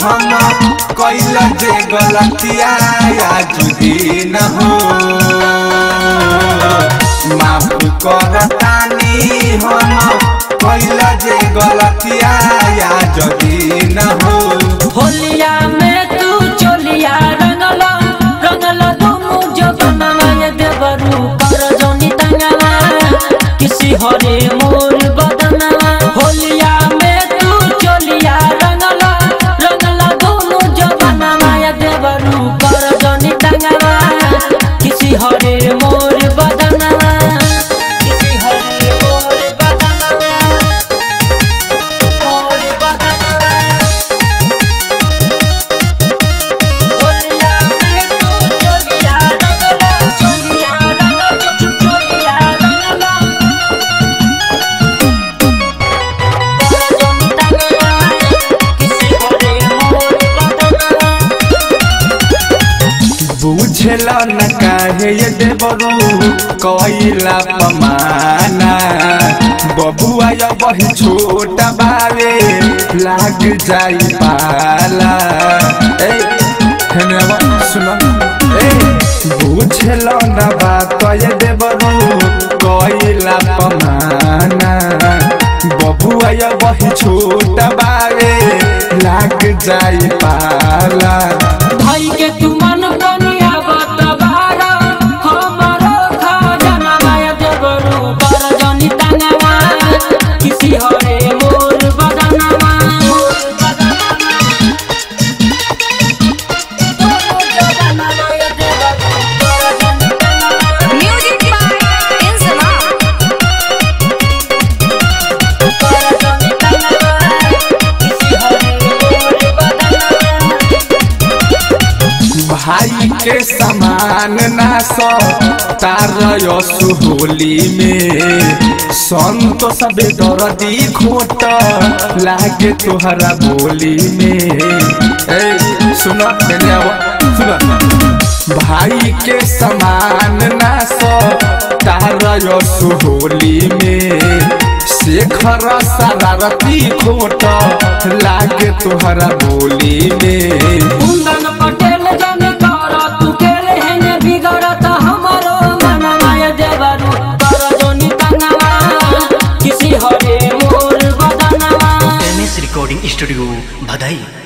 हम कैल जे गलतिया आज दिन हो माफ करतानी हम कैल जे गलतिया आज दिन हो होलिया में तू चोलिया रंगला रंगला दुनु जगनमा ये देवरू कर जोनी तंगला किसी हरे मोर बदना होलिया में तू चोलिया रंगला रंगला दुनु जगनमा ये देवरू कर जोनी तंगला किसी हरे मोर बदना किसी हरे मोर बदना मोर बदना होलिया में तू चोलिया रंगला चोलिया रंगला चोलिया रंगला जोनी तंगला किसी हरे मोर बदना बुझल न काहे ये देवरू कैला पमाना बबुआ या वही छोटा बावे लाग जाई पाला ए हेने अब सुनो ए बुझल न बात ये देवरू कैला पमाना बबुआ या वही छोटा बावे लाग जाई पाला भाई के तू मन बनिया बतबारा हमारो खजाना माया देवरू कर जनी तंगवा किसी हरे मोर बदनवा Music by Inzama. भाई के समान ना सो तारयसु होली में संत सबे दर्दी खोट लागे तोहरा बोली में ए सुनो तेरे आवा सुनो भाई के समान ना सो तारयसु होली में शेखर शरारती खोट लागे तोहरा बोली में कुंदन पटेल जन कर तू खेले हेने बिगड़त हमारो मन माया देवरू कर जनी तंगवा किसी हरे मोर बदनवा एम एस रिकॉर्डिंग स्टूडियो भदई